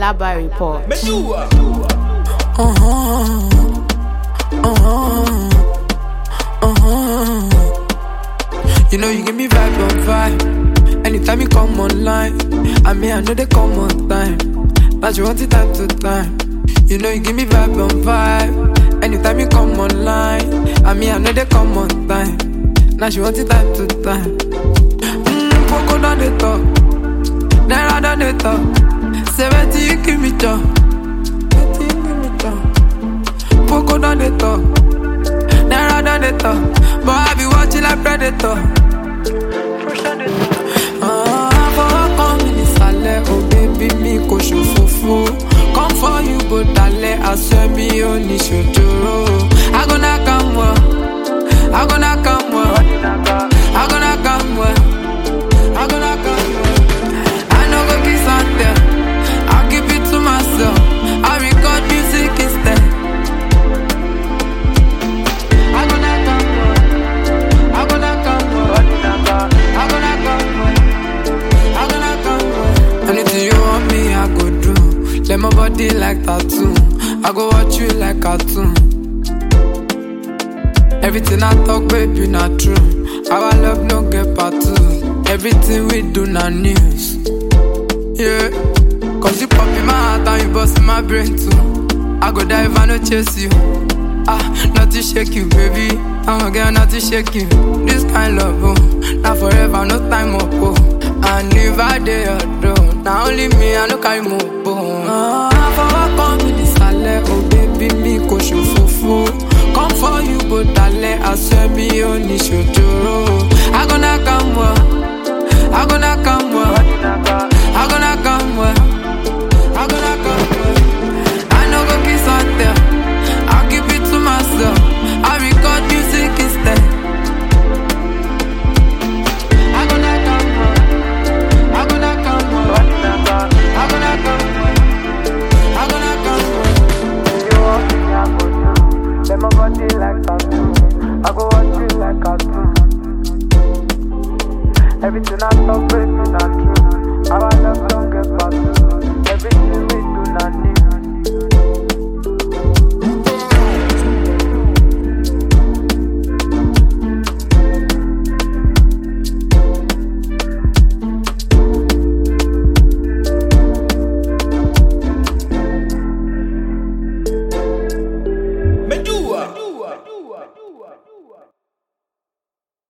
Alaba Report. You know you give me vibe on vibe. Anytime you come online, I mean I know they come on time. But you want it time to time. You know you give me vibe on vibe. Anytime you come online, I mean I know they come on time. Now she want it time to time. Mmm, Poco down the top, Naira down the top. Seventy you give me job, seventy you give me job. Poco down the top, Naira down the top. But I be watching like predator. Ah, fọwọ́ kan mi nísàlẹ̀, oh baby mi kò ṣòfófó. Come for you bó dalẹ̀, aṣọ mi ò ní ṣòjòrò. I go knock am well, I go knock am well, I go knock am well, I go knock am well. I no go kiss and tell, I'll keep it to myself. I record music instead. I go knock am well, I go knock am well, I go knock am well. I go knock am well. Anything you want me, I go do. Let my body like tattoo. I go watch you like cartoon. Everything I talk, baby, not true. Our love no get part two. Everything we do, not news. Yeah. Cause you pop in my heart and you bust in my brain too. I go die if I no chase you. Ah, not to shake you, baby. I'm a girl, not to shake you. This kind love, oh, not forever, no time up, oh. And if I dey alone, now only me, I no carry more bone. Ah, fọwọ́ kan mi nísàlẹ̀, oh baby, mi kò ṣòfófó. Come for you, bó dalẹ̀, aṣọ mi ò ní ṣòjòrò. I go knock am well, I go knock am well, I go knock am well, I go knock am well. I no go kiss and tell, I'll keep it to myself. I record music instead. I go knock am well, I go knock am well, I go knock am well, I go knock am well. You want me, I go do. Let my body like tattoo. I go watch you like cartoon. Everything I talk, baby, not true. Our love don't get past you.